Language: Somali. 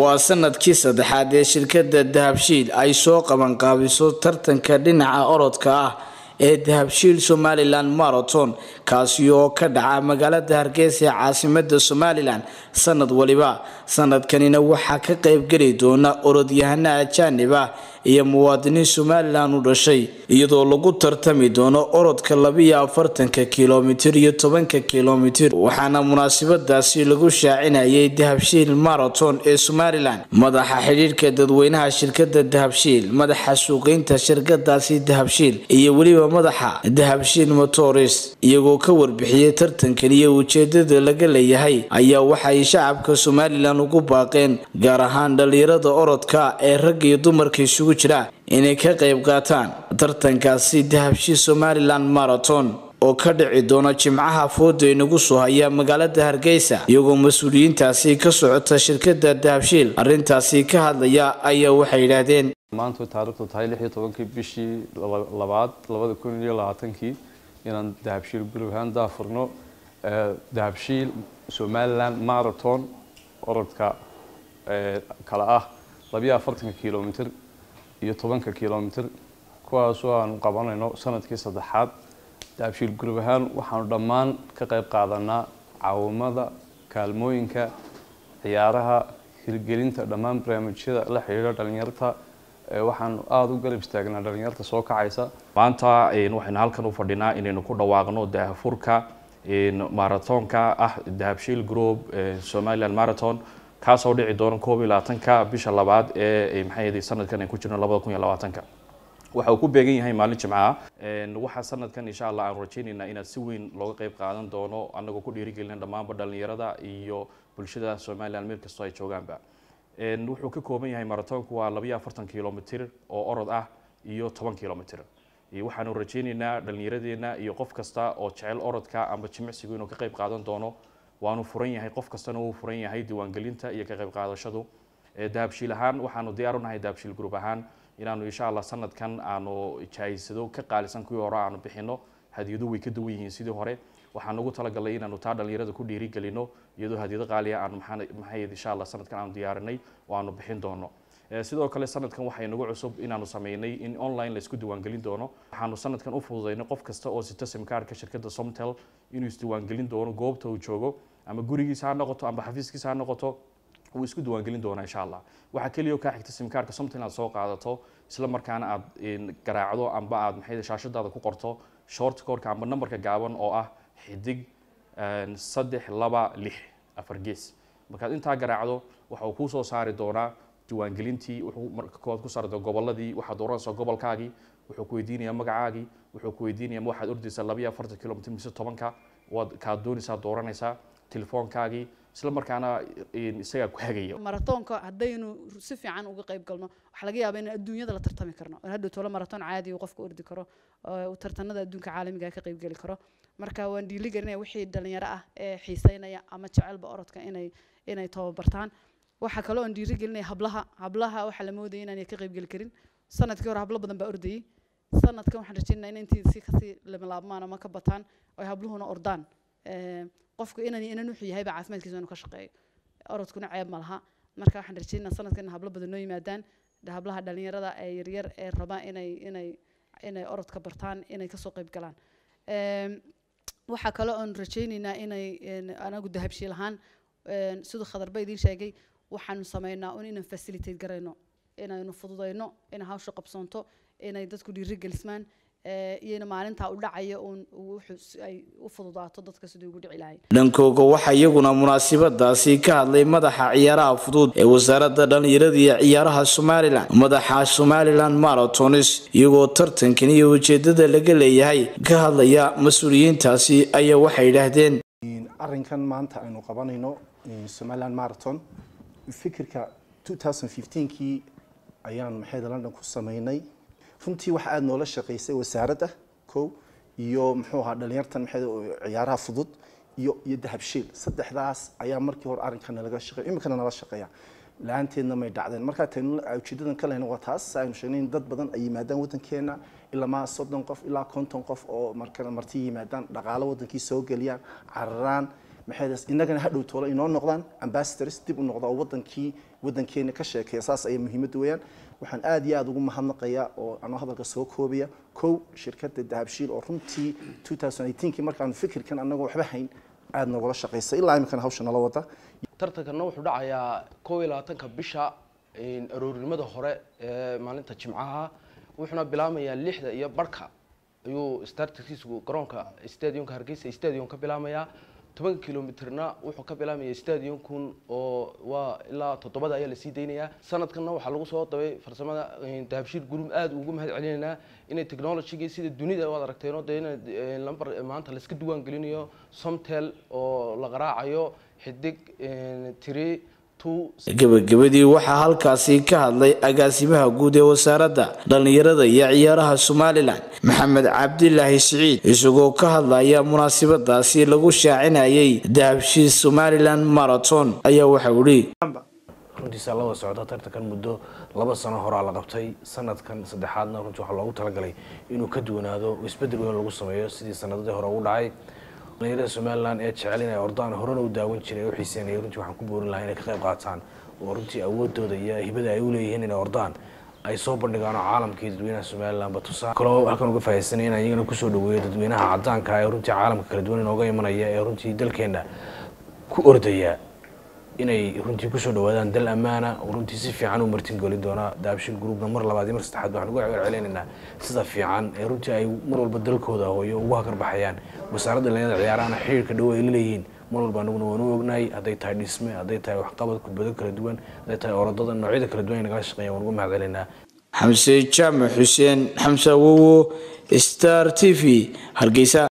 waa sanadkii saddexaad ee shirkadda dahabshiil ay soo qabanqaabiso tartanka dhinaca orodka ah ee dahabshiil somalilan marathon kaasi oo ka dhaca magaalada hargeysa ee caasimada somalilan sanad waliba sanadkanina waxaa ka qeybgeli doona orodyahana ajaanib ah iyo muwaadiniin somalilan u dhashay iyadoo lagu tartami doono orodka labiyo afartanka kilomitir iyo tobanka kilomitir waxaana munaasabadaasi lagu shaacinayay dahabshiil marathon ee somalilan madaxa xidhiirhka dadweynaha shirkada dahabshiil madaxa suuqeynta shirkadaasi dahabshiil iyo weliba madaxa dahabshiil motors iyagoo ka warbixiyey tartankan iyo ujeedada laga leeyahay ayaa waxay shacabka somalilan ugu baaqeen gaar ahaan dhalinyarada orodka ee rag iyo dumarka isugu jira inay ka qayb qaataan tartankaasi dahabshiil somalilan marathon oo ka dhici doona jimcaha fooda inagu soo haya magaalada hargeysa iyagoo mas-uuliyiintaasi ka socota shirkada dahabshiil arintaasi ka hadlaya ayaa waxay yidhaahdeen maanta taarikhdu tahay lix iyo tobankii bishii labaad labada kun iyo labaatankii inaan dahabshiil gurub ahaan daafurno dahabshiil somaliland marathon orodka kale ah labiyo afartanka kilomitr iyo tobanka kilomitr kuwaasoo aanu qabanayno sanadkii saddexaad dahabshiil gurub ahaan waxaanu dhammaan ka qayb qaadanaa caawimada kaalmooyinka ciyaaraha hirgelinta dhammaan barnaamijyada la xidhiidha dhalinyarta waxaan aada u garab istaagnaa dhalinyarta soo kacaysa maanta waxaynu halkan u fadhinaa inaynu ku dhawaaqno daahfurka marathonka ah dahabshiil group somaliland marathon kaasoo dhici doona koob iyo labaatanka bisha labaad ee maxay sanadkan ay ku jirno labada kun iyo labaatanka waxa uu ku beegan yahay maalin jimcaha waxaa sanadkan insha allah aan rajaynaynaa inaad si weyn looga qayb qaadan doono anagoo ku dhiirigelina dhammaanba dhalinyarada iyo bulshada somaliland meel kastoo ay joogaanba wuxuu ka kooban yahay marathonku waa labiyo afartan kilomitr oo orod ah iyo toban kilomitr waxaanu rajaynaynaa dhalinyaradeenna iyo qof kasta oo jecel orodka amba jimicsigu inuu ka qayb qaadan doono waanu furan yahay qof kastana uu furan yahay diiwaangelinta iyo ka qayb qaadashadu dahabshiil ahaan waxaanu diyaar unahay dahabshiil group ahaan inaanu insha allah sanadkan aanu jahaysado ka qaalisan kuwii hore aanu bixino hadiyadu way ka duwan yihiin sidii hore waxaan ugu talagalay inaanu taa dhalinyarada ku dhiirigelino iyadoo hadiyado qaaliya aanu maxay insha allah sanadkan aanu diyaarinay oo aanu bixin doono sidoo kale sanadkan waxay nagu cusub inaanu sameynay in online laisku diiwaangelin doono waxaanu sanadkan u fududaynay qof kasta oo sita simkaarka shirkadda somtel inuu isdiiwaangelin doono goobta uu joogo ama gurigiisa ha noqoto amba xafiiskiisa ha noqoto wuu isku diiwaangelin doonaa insha allah waxaa keliya kaa xigta simkaarka somtel inaad soo qaadato isla markaana aad garaacdo amba aad maxay shaashadaada ku qorto short codeka amba numberka gaaban oo ah xidig saddex laba lix afar gees markaad intaa garaacdo waxa uu kuu soo saari doonaa diiwaangelintii wuxuu marka koowaad ku saari doona goboladii waxaad dooranaysaa gobolkaagii wuxuu ku weydiinayaa magacaagii wuxuu ku weydiinayaa ma waxaad ordaysaa labiyo afartan kilomitr mise tobanka waad kaad doonaysaa dooranaysaa telefoonkaagii isla markaana isagaa ku hagaya maratoonka haddaynu si fiican uga qayb galno waxaa laga yaabaa inaan adduunyada la tartami karno oo hadhow tolo maratoon caadi uu qofka ordi karo oo tartanada adduunka caalamiga ka qayb geli karo marka waan dhiiligelinaya wixii dhalinyaro ah ee xiiseynaya ama jecelba orodka inay inay tababartaan waxaa kaloo aan dhiirigelinaya hablaha hablaha waxaa la moodaya inaanay ka qayb geli karin sanadkii hore hablo badan baa ordayay sanadkan waxaan rajaynayaa in intii si kasii lamalaabmaan ama ka bataan oo habluhuna ordaan qofku inan inan wuxuu yahayba caafimaadkiisa inuu ka shaqeeyo orodkuna ceeb ma laha marka waxaan rajaynaa sanadkan hablo badan noo yimaadaan hablaha dhalinyarada ee yaryar ee rabaa inay inay inay orodka bartaan inay kasoo qayb galaan waxaa kaloo aan rajaynaynaa inay anagu dahabshiil ahaan siduu khadarba idiin sheegay waxaanu sameynaa un inaan facilitate garayno inaynu fududayno inay hawsha qabsoonto inay dadku dhiirigelismaan iyana maalintaa u dhacaya uun ay u fududaato dadka sidii ugu dhici lahayn dhankooga waxaa iyaguna munaasabadaasi ka hadlay madaxa ciyaaraha fudud ee wasaaradda dhallinyarada iyo ciyaaraha somalilan madaxa somalilan maratonis iyagoo tartankan iyo ujeedada laga leeyahay ka hadlaya mas-uuliyiintaasi ayaa waxay yidhaahdeen arrinkan maanta aynu qabanayno somaliland marathon fikirka 2015kii ayaan maxayda london ku sameynay runtii waxa aada noola shaqaysay wasaaradda kow iyo muxuu ahaa dhalinyartan maxay ciyaaraha fudud iyo iyo dahabshiil saddexdaas ayaa markii hore arrinkan nalaga shaqeey iminkana nala shaqeeya la-aanteedna may dhacdeen markaa taynu ujeedadan ka lehna waa taas aynu sheegnay in dad badan ay yimaadaan waddankeena ilaa soddon qof ilaa konton qof oo markana marti yimaadaan dhaqaalo waddankii soo geliyaan cararaan maxay innagana hadhow toolo inoo noqdaan ambassadors dib u noqda oo wadankii wadankeena ka sheekeeya saas ayay muhiimadda weeyaan waxaan aad iyo aad ugu mahadnaqayaa oo anoo hadalka soo koobaya kow shirkadda dahabshiil oo runtii 2018kii markaanu fikirkan annagoo waxba hayn aad nogula shaqaysay ilaa iminkana hawsha nala wada tartankanna wuxuu dhacayaa kow iyo labaatanka bisha aroornimada hore ee maalinta jimcaha wuxuuna bilaamayaa lixda iyo barhka ayuu startkiisu garoonka stadiumka hargeysa stadium ka bilaamayaa tobanka kilomitrna wuxuu ka bilaamaya stadiumkun oo waa ilaa toddobada ayaa lasii daynayaa sanadkanna waxaa lagu soo dabay farsamada dahabshiil group aada ugu mahad celinaynaa inay technologygii sida dunida waad aragteeno dee in lamber maanta laiska duwaan gelinayo somtel oo la qaraacayo xidig tiri gebagabadii waxaa halkaasi ka hadlay agaasimaha guud ee wasaaradda dhallinyarada iyo ciyaaraha somalilan maxamed cabdilaahi siciid isagoo ka hadlaya munaasabadaasi lagu shaacinayay dahabshiil somalilan marathon ayaa waxau ihi runtiisa laba socda tartankan muddo laba sano horaa la qabtay sanadkan saddexaadna runtii waxaa loogu talagalay inuu ka duwanaado isbedel weyn lagu sameeyo sidii sanadadii hore ugu dhacay dhalinyarada somalilan ee jecel inay ordaan horena u daawan jiray u xiiseynaya runtii waxaan ku boorin lahaa inay ka qayb qaataan oo runtii awoodooda iyo hibada ay u leeyihiin inay ordaan ay soo bandhigaan oo caalamkii dadweynaha somalilan batusaa kaloo halkan uga faa'iidsanay inaan iyagana kusoo dhaweeyo dadweynaha caddaanka ee runtii caalamka kala duwan inooga imanaya ee runtii dalkeena ku ordaya inay runtii kusoo dhawaadaan dal ammaana oo runtii si fiican u martingeli doona daabshiil groupna mar labaad iyo mar saddexaad waxaan uga celcelinaynaa sida fiican ee runtii ay mar walba dalkooda hooyo ugu hakar baxayaan wasaaradda dhalinyarada ciyaarahana xiriirka dhow ay la leeyihiin mar walba anaguna waan u ognahay hadday tahay dhisme hadday tahay waxqabad kubado kala duwan hadday tahay orodada noocyada kala duwan ay nagala shaqeeyaan waan uga mahad celinaynaa xamse jaamac xuseen xamse awowo star t v hargeysa